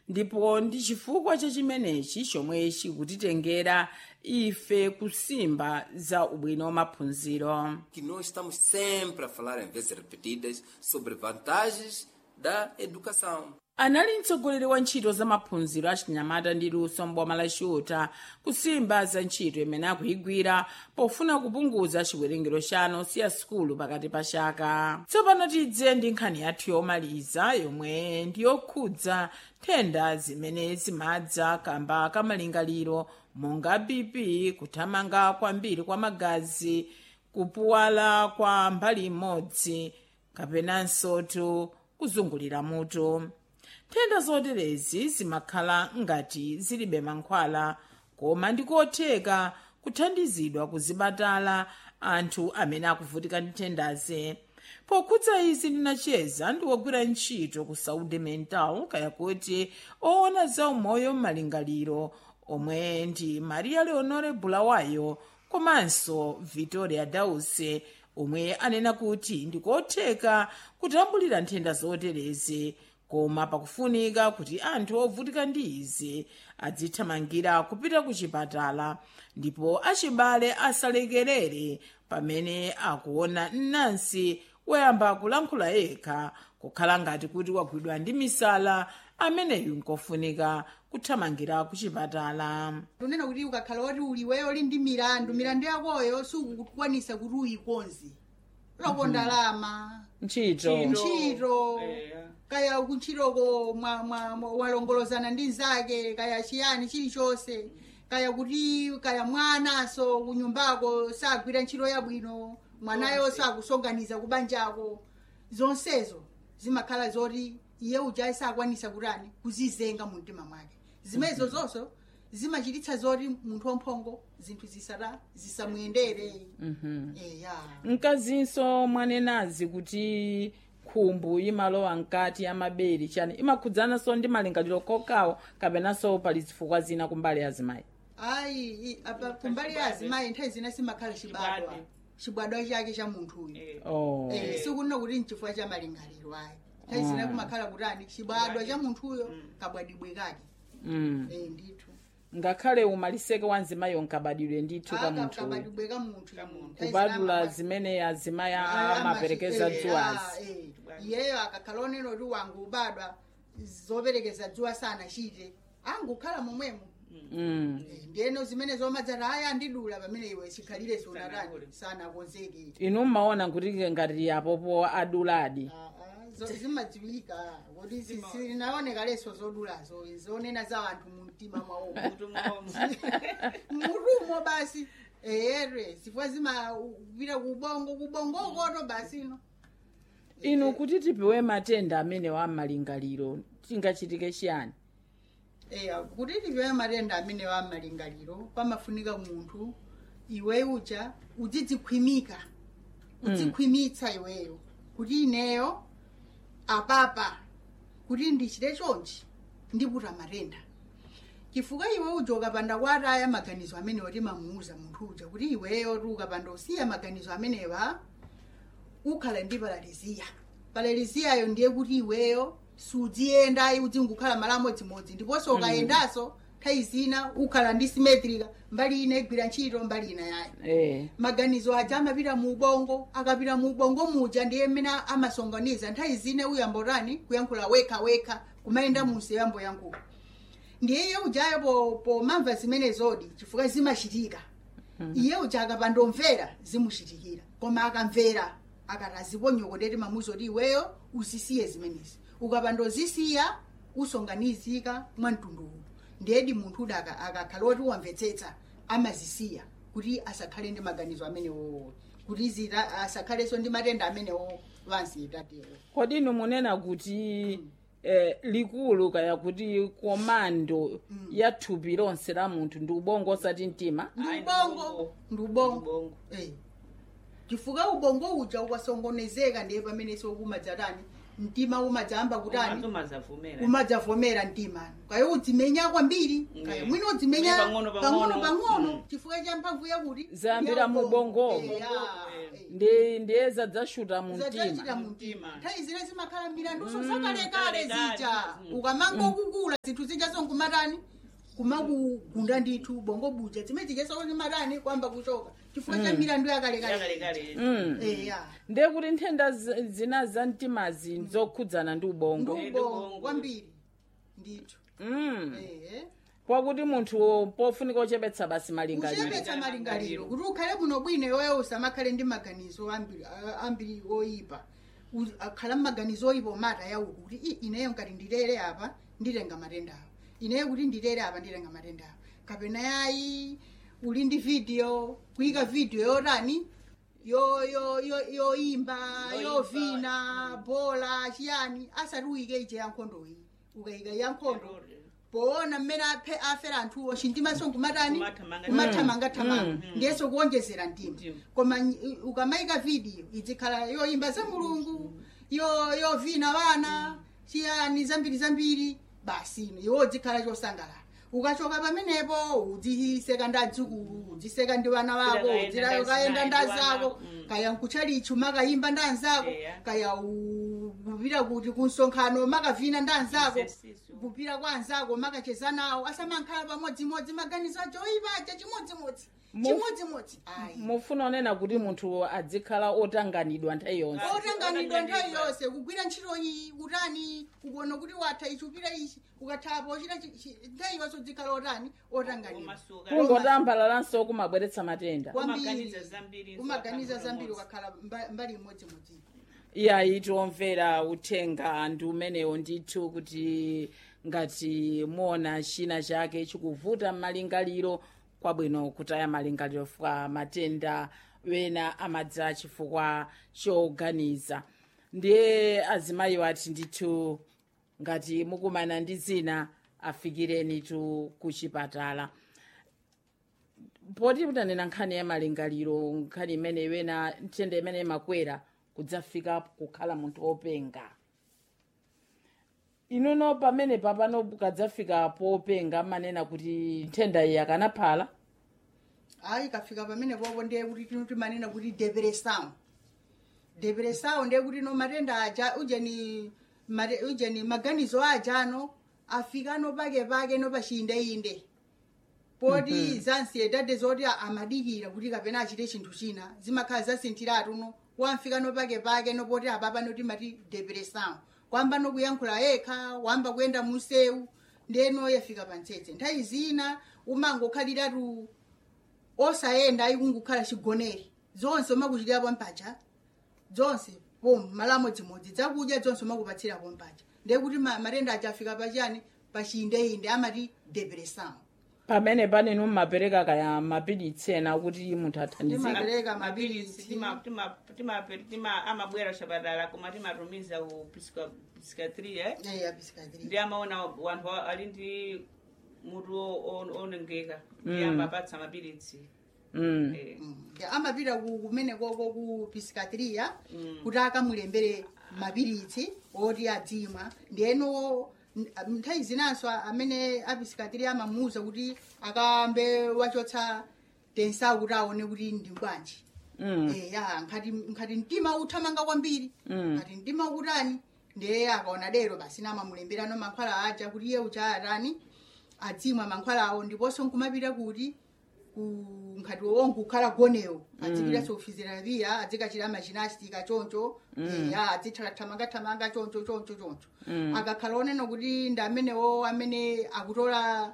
ndipo ndi chifukwa cha chimenechi chomwe chikutitengera ife kusimba za ubwino wa maphunziro que nós estamos sempre a falar em vezes repetidas sobre vantagens da educação. anali mtsogoleri wa ntchito za maphunziro achinyamata ndi luso mboma la chiuta kusimba za ntchito imene akuyigwira pofuna kupunguza chiwerengero cha ana osiya sukulu pakati pa chaka tsopano tidze ndi nkhani yathu yomaliza yomwe ndi yokhudza nthenda zimene zimadza kamba kamalingaliro monga bp kuthamanga kwambiri kwa magazi kupuwala kwa mbali imodzi kapenanso tu kuzungulira mutu nthenda zoterezi zimakhala ngati zilibe mankhwala koma ndikotheka kuthandizidwa kuzipatala anthu amene akuvutika ndi nthendazi pokhudza izi ndinacheza ndi wogwira ntchito ku saudi mental kaya kuti oona za umoyo m'malingaliro omwe ndi maria leonore bulawayo komanso victoria dause omwe anena kuti ndikotheka kutambulira nthenda zoterezi koma pakufunika kuti anthu ovutika ndi izi adzithamangira kupita ku chipatala ndipo achibale asalekerere pamene akuona mnansi woyamba kulankhula yekha kukhala ngati kuti wagwidwa ndi misala ameneyu nkofunika kuthamangira ku chipatala tunena kuti ukakhala woti uliweyo uli ndi milandu milandu yakoyo sukukwanisa kuti uyikonze loko ndalama ntchito ntchito kaya kuntchitoko mwa- mwa- mwa- walongolozana ndi nzake kaya chiyani chilichonse kaya kuti kaya mwanaso kunyumbako sagwira ntchito yabwino mwanayo sakusonganiza kubanjako zonsezo zimakhala zoti iye uja sakwanisa kutani kuzizenga mu mtima mwake zimenezo zonso zimachititsa zoti munthu wamphongo zinthu zisata zisamuyendere eya mkazinso mwanenazi kuti khumbu imalowa mkati ya mabere chani imakhudzananso ndi malingaliro kokawo kapenanso pali zifukwa zina kumbali ya azimayi ayi i- apa kumbali ya azimayi nthawi zina simakhala chibadwa Chibadwa. chibadwa chake cha munthuyu oh. Eh, sikunena kuti nchifukwa cha malingaliro ayi nthawi zina kumakhala kutani chibadwa cha munthuyo kabwadibwe kake mm. Eh, ndithu ngakhale umaliseke wa mzimayo nkabadwire ndithu ka Aka- munthu kabadibwe ka munthu munthu. Nthawi kubadula zina zimene azimayi ama- amaperekeza eh, dzuwazi ah, eh. iyeyo akakhala onena kuti wangu ubadwa zoperekeza dzuwa sanachite angukhala momwemo mm. Eh, ndiyeno zimene zomadzati aya andidula pamene iwe chikhalire sonatani sanakonzeke inu mmaona kuti ngati apopo aduladi Ah, ah, zo- zimadziwika kuti si- sinaoneka leso zodulazo zonena za anthu mu mtima mwawo mutumo basi ere zifukwa zimapita kubongo kubongokoto basi no inu kuti tipewe matenda amene wa malingaliro tingachitike chiyani eya kuti tipewe matenda amene wa malingaliro pamafunika munthu iwe uja udzidzikhwimika udzikhwimitsa iweyo kuti ineyo apapa kuti ndichite chonchi ndiputa matenda chifukwa iwe uja ukapanda kwataya maganizo amene wati mamuuza munthu uja kuti iweyo ti ukapanda usiya maganizo amenewa ukhala ndi paraliziya paraliziyayo ndiye kuti iweyo sudziyenda udzingukhala malamo dzimodzi ndiponso ukayendanso nthawi zina ukhala ndi simetrika mbali ina igwira ntchito mbali ina yayo eh. maganizo aja amapita mu ubongo akapita mu ubongo muja ndiye mmene amasonganiza nthawi zina uyambotani kuyankhula wekha wekha kumayenda munsi yamboyankhula ndiye iye ujayo po- pomamva zimene zodi chifukwa zimachitika iye uja akapandomvera zimuchitikira koma akamvera akati aziponyokoteti mamuzoti iweyo uzisiye zimenezi ukapandozisiya usonganizika mwa mtunduwu ndiyedi munthu uda aka- akakhala oti wamvetsetsa amazisiya kuti asakhale ndi maganizo amenewo kuti zita asakhalenso ndi matenda amenewo wanziitatewo kodi inu munena kuti eh, likulu kaya kuti komando ya thupi lonse la munthu ndi ubongo osati mtima ndi Ayi, ndi ubongo ubongo. ndi ubongo Ubongo. Eh. chifukwa ubongo uja ukasongonezeka ndiye pamenenso umadzatani mtima umadzamba kutani umazavumera umadzavomera mtima kaya udzimenya kwambiri kaya Mm. mwina udzimenya Pang'ono, pang'ono pang'ono. pang'ono Mm. chifukwa cha mphamvu yakuti Zambira mu ubongomo. Eh, ya. ndi ndiye zadzashuta mu zadzachita mtima mu mtima nthawi zine zimakhala milanduso zakalekale kalekale. zija ukamangokukula zinthu zija sonkumatani kumakugunda ndithu bongo buja zimene zija sonkumatani kwamba kuchoka chifukwa cha milandu yakalekale yakalekale eya ndiye kuti nthenda zi- zina za mtimazi zokhudzana ndi ubongo Ndi ndubongo ubongo. kwambiri ndithu mm. ehe kwakuti munthu pofunika uchepetsa basi malingaliro kuchepetsa malingaliro kuti ukhale muno bwino iweyo usamakhale ndi maganizo ambiri a- ambiri oyipa U- akhala mmaganizo oyipa omata yawo kuti "I, ineyo ngati ndilere apa ndilenga matenda awo ineyo kuti ndilere apa ndilenga matenda awo kapena yayi uli ndi video kuyika video yotani yo yo yo yoimba yovina bola chiyani asati uyike ije yankhondoyi ukayika yankhondo poona mmene aphe afera anthuwo chintimaso nkumatani Kumathamanga- kumathamangathamanga ndiyeso kuonjezera mtima Mtima. koma nyi- ukamayika video izikhala yoimba za mulungu yo yovina vana chiyani zambiri zambiri basi iwo zikhala chosangalala ukachoka pamenepo udziseka ndi adzukulu udziseka ndi vana vako Udzira udzirayo kaenda kayenda ndi ndi wana, zako mm. kaya nkuchalichu makayimba ndi anzako Eya. kaya u- kupita kuti kunsonkhano makavina ndi anzako Exercise. kupita kwa anzako makacheza nawo asamankhala pamodzimodzi maganizo acho oyipaja chimodzimodzi Mu- chimodzimodzi ayi mufuna onena kuti munthu adzikhala otanganidwa nthawi yonse otanganidwa nthawi yonse kugwira ntchito iyi utani kukuona kuti watha ichi upita ichi ukathapo uchita chi- chi- nthawi yonse udzikhala otani otanganidwa Umasuka. kungotambalalaso kumabweretsa matenda Kwambiri. Umaganiza zambiri, umaganiza nso zambiri pamodzi. ukakhala mba- mbali imodzimodzi iyayi tiomvera uthenga ndi umenewo ndithu kuti ngati muona china chake chikuvuta m'malingaliro kwabwino kutaya malingaliro chifukwa matenda wena amadza chifukwa choganiza ndiye azimayiwo ati ndithu ngati mukumana ndi zina afikireni tu kuchipatala poti mutanena nkhani ya malingaliro nkhani imene iwena ntenda imene imakwera kudzafika kukhala munthu wopenga inuno pamene papano kadzafika popenga manena kuti nthenda iyi akanaphala ayi kafika pamene popo ndiye kuti tino timanena kuti depression depression ndiye kuti no matenda aja ujeni mate- ujeni maganizo aja ano afika no pake pake no pachiyindeinde poti za ansiedade zoti a- amadikira kuti kapena achite chinthu china zimakhala zasinthiratu no wamfika no pake pake no poti apapa no timati depression kwamba no kuyankhula yekha wamba kuyenda musewu ndeno yafika pantsetse nthawi zina umangokhaliratu osayenda ayikungukhala chigonere zonse umakuchitirapo mpacha zonse pom malamo dzimodzi dzakudya zonse umakupatsirapo mpacha ndiye kuti ma- matenda aja afika pachani pachiyindeinde amati depression pamene panenu mmapereka kaya mapilitsi ena kuti munthu athandizike Ndima- Pereka mapilisi mapilisi. tima- tima- tima- tima- amabwera kuchipatala koma timatumiza ku psika- psikiatria eh? eya pisikadiri ndi amaona wanthu a- ali ndi mutu o- o- onongeka ndi amapatsa mapilitsi mm. Eh. amapita ku- kumene koko ku pisikatiriya kuti akamulembere mapilitsi oti adzimwa ndiyeno n- nthawi zinanso amene apisikatiriya amamuuza kuti akambe wachotsa tensawu kuti aone kuti ndi bwanji Mm. eya nkhati nkhati mtima uthamanga kwambiri nkhati mtima ukutani ndiye akaona dero basi namamulemberano mankhwala aja kuti iye ucha atani adzimwa mankhwala awo ndiponso nkumapita kuti ku nkhati wonke kukhala gonewo adzipita so physiotherapia adzikachita machinastika choncho eya adzithamathamanga choncho choncho choncho akakhala onena kuti ndi amenewo amene akutola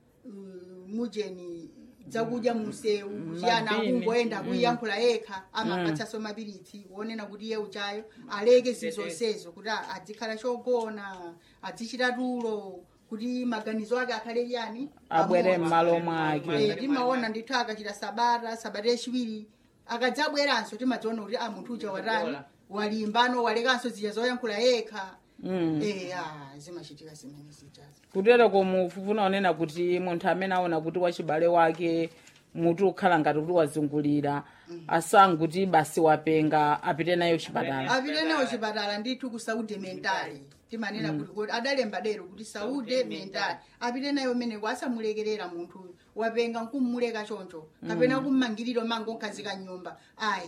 mm, mujeni dzakudya munsewu chiyana Mabini. akungoyenda kuyankhula yekha amapatsaso mapilitsi wonena kuti iye uchayo aleke zizonsezo kuti a- adzikhala chogona adzichita tulo kuti maganizo ake akhale yani abwere amodzi. m'malo mwake Eh, timaona ndithu akachita sabata sabata yachiwiri akadzabweranso timadziona kuti a munthu uja watani Wadola. walimbano walekanso zija zoyankhula yekha eya zimachitika zimene zijazo kutero komufuna onena kuti munthu amene aona kuti wachibale wake mutu ukhala ngati kuti wazungulira asanguti basi wapenga apite nayo chipatala apite nawo chipatala ndithu ku saude mentali timanena kuti kuti adalemba dero kuti saude mentali apite nayo meneko asamulekerera munthu wapenga nkummuleka choncho kapena kummangiriro mango nkhazika nyumba ayi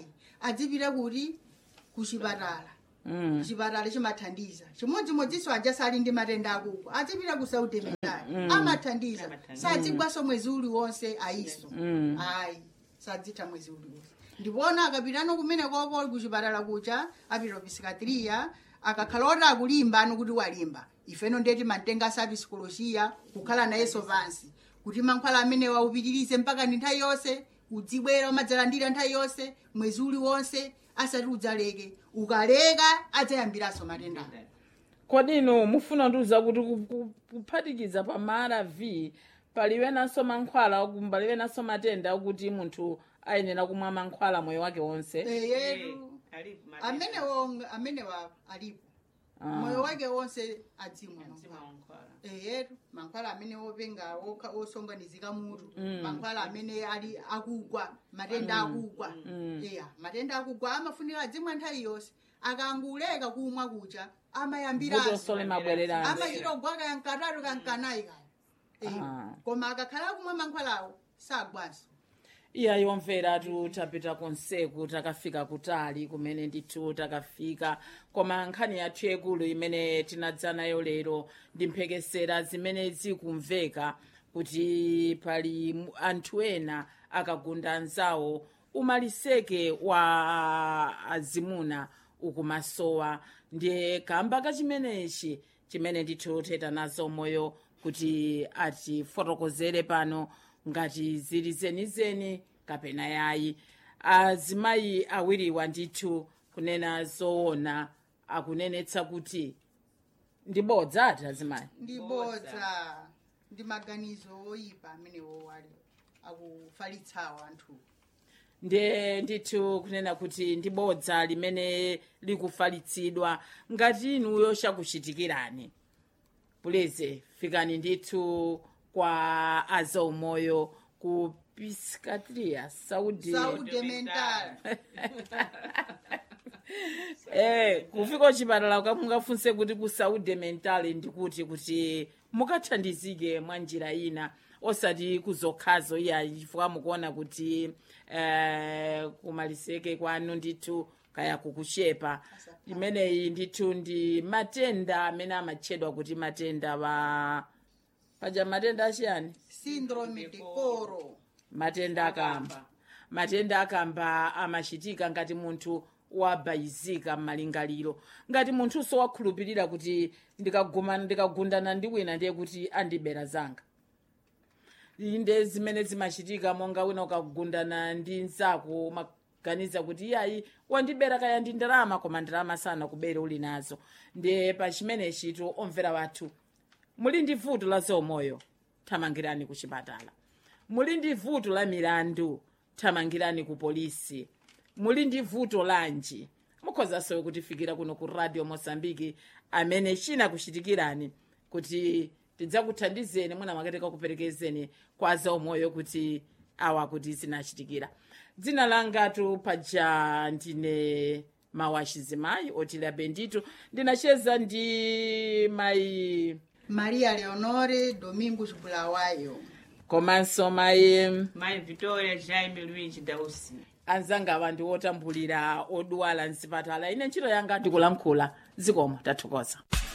adzipita kuti kuchipatala Mm. chipatala chimathandiza chimodzimodzinso aja sali ndi matenda akugwa adzipita ku saudi medali amathandiza Amathandiza. sadzigwaso mwezi uliwonse ayiso Mm. ayi sadzitha mwezi uliwonse ndipona akapitano kumene koko kuchipatala kucha apita psikiatria akakhala oti akulimba ano kuti walimba ifeno ndeti mantenga sa psikolojiya kukhala nayenso pansi kuti mankhwala amene waupitirize mpaka ndi nthawi yonse udzibwera umadzalandira nthawi yonse mwezi uliwonse asati udzaleke ukaleka adzayambiranso matenda kodi inu mufuna ndiuza kuti ku- ku- kuphatikiza pa marv paliwenanso mankhwala oku- paliwenanso matenda okuti munthu ayenera kumwa mankhwala moyo wake wonse eyetu alipo matenda. amenewo amenewa alipo Ah. moyo wake wonse adzimwa Mzima mankhwala wankhwala. eyetu mankhwala amene openga okha- osonganizika mutu mankhwala amene ali akugwa matenda akugwa eya matenda akugwa amafunika adzimwa nthawi yonse akanguleka kumwa kucha vuto amayambiranso sole mabwererano amachita ogwa kankatatu kankanayi kaya Eh, Ah. koma akakhala kumwa mankhwalawo sagwanso iya yomvera tu tapita konseku takafika kutali kumene ndithu takafika koma nkhani yathu yakulu imene tinadza nayo lero ndi mphekesera zimene zikumveka kuti pali mu- anthu ena akagunda anzawo umaliseke wa azimuna ukumasowa ndiye kamba kachimenechi chimene ndithu teta nazo moyo kuti atifotokozere pano ngati zili zenizeni kapena yayi azimayi awiriwa ndithu kunena zoona akunenetsa kuti ndibodza ati azimayi ndibodza ndi maganizo oyipa amenewo ali akufalitsawo anthu ndiye ndithu kunena kuti ndibodza limene likufalitsidwa ngati inuyo chakuchitikirani puleze fikani ndithu kwa azaumoyo ku piscatria saudi saude mental eh kufika kuchipatala kamungafunse kuti ku saudi mental ndikuti kuti mukathandizike mwa njira ina osati kuzokhazo iya chifukwa mukuona kuti eh, kumaliseke kwanu ndithu kaya kukuchepa imeneyi ndithu ndi matenda amene amatchedwa kuti matenda pa paja matenda achiyani syndrome de coro matenda akamba matenda akamba amachitika ngati munthu wabayizika m'malingaliro ngati munthuso wakhulupirira kuti ndikaguma ndikagundana ndi wina ndiye kuti andibera zanga inde zimene zimachitika monga wina ukagundana ndi nzako umaganiza kuti iyayi wandibera kaya ndi ndalama koma ndalama sana kubera uli nazo ndiye pa chimenechi to omvera wathu muli ndi vuto la zaumoyo thamangirani ku chipatala muli ndi vuto la milandu thamangirani ku polisi muli ndi vuto lanji mukhozanso kutifikira kuno ku radio mosambiki amene chinakuchitikirani kuti tidzakuthandizeni mwina mwakatika kuperekezeni kwa zaumoyo kuti awa kuti zinachitikira dzina langatu paja ndine mawachizimayi otila bendito ndinacheza ndi mayi maria leonore domingos bulawayo komanso mayi Mai Victoria Jaime Luigi Dausi. anzanga awa ndi otambulira odwala mzipatala ine ntchito yanga ndikulankhula zikomo tathokoza